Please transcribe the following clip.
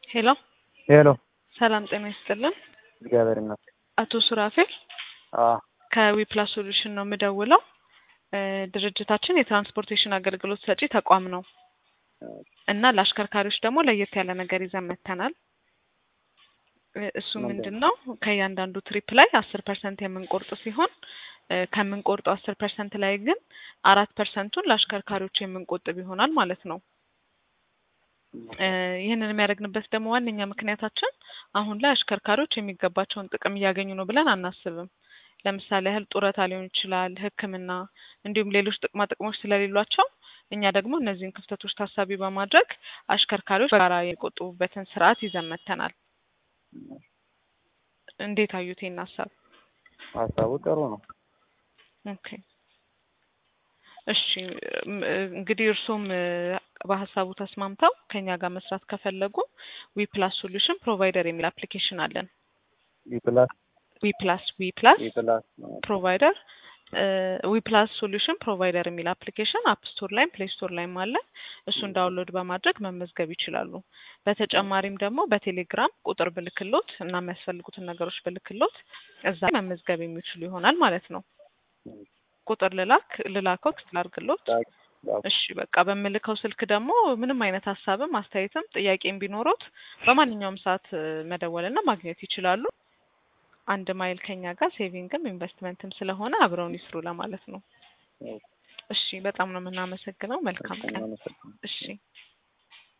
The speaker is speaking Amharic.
ሄሎ ሄሎ ሰላም ጤና ይስጥልን። እግዚአብሔር ይመስገን። አቶ ሱራፌል አዎ ከዊፕላስ ሶሉሽን ነው የምደውለው። እ ድርጅታችን የትራንስፖርቴሽን አገልግሎት ሰጪ ተቋም ነው እና ለአሽከርካሪዎች ደግሞ ለየት ያለ ነገር ይዘን መጥተናል። እ እሱ ምንድን ነው ከእያንዳንዱ ትሪፕ ላይ አስር ፐርሰንት የምንቆርጥ ሲሆን እ ከምንቆርጠው አስር ፐርሰንት ላይ ግን አራት ፐርሰንቱን ለአሽከርካሪዎች የምንቆጥብ ይሆናል ማለት ነው። እ ይህንን የሚያደርግንበት ደግሞ ዋነኛ ምክንያታችን አሁን ላይ አሽከርካሪዎች የሚገባቸውን ጥቅም እያገኙ ነው ብለን አናስብም። ለምሳሌ ያህል ጡረታ ሊሆን ይችላል፣ ሕክምና እንዲሁም ሌሎች ጥቅማ ጥቅሞች ስለሌሏቸው እኛ ደግሞ እነዚህን ክፍተቶች ታሳቢ በማድረግ አሽከርካሪዎች በጋራ የሚቆጥቡበትን ስርዓት ይዘን መጥተናል። እንዴት አዩት ይህን ሀሳብ? ሀሳቡ ጥሩ ነው። ኦኬ እሺ እም፣ እንግዲህ እርስዎም እ በሀሳቡ ተስማምተው ከኛ ጋር መስራት ከፈለጉ ዊ ፕላስ ሶሉሽን ፕሮቫይደር የሚል አፕሊኬሽን አለን። ዊፕላስ ዊ ፕላስ ዊ ፕላስ ዊፕላስ ፕሮቫይደር ዊ ፕላስ ሶሉሽን ፕሮቫይደር የሚል አፕሊኬሽን አፕ ስቶር ላይም ፕሌይ ስቶር ላይም አለ። እሱን ዳውንሎድ በማድረግ መመዝገብ ይችላሉ። በተጨማሪም ደግሞ በቴሌግራም ቁጥር ብልክሎት እና የሚያስፈልጉትን ነገሮች ብልክሎት እዛ ላይ መመዝገብ የሚችሉ ይሆናል ማለት ነው። ቁጥር ልላክ ልላከው ላድርግሎት። እሺ በቃ በምልከው ስልክ ደግሞ ምንም አይነት ሀሳብም አስተያየትም ጥያቄም ቢኖሩት በማንኛውም ሰዓት እ መደወልና ማግኘት ይችላሉ። አንድ ማይል ከኛ ጋር ሴቪንግም ኢንቨስትመንትም ስለሆነ አብረውን ይስሩ ለማለት ነው። እሺ በጣም ነው የምናመሰግነው። መልካም ቀን። እሺ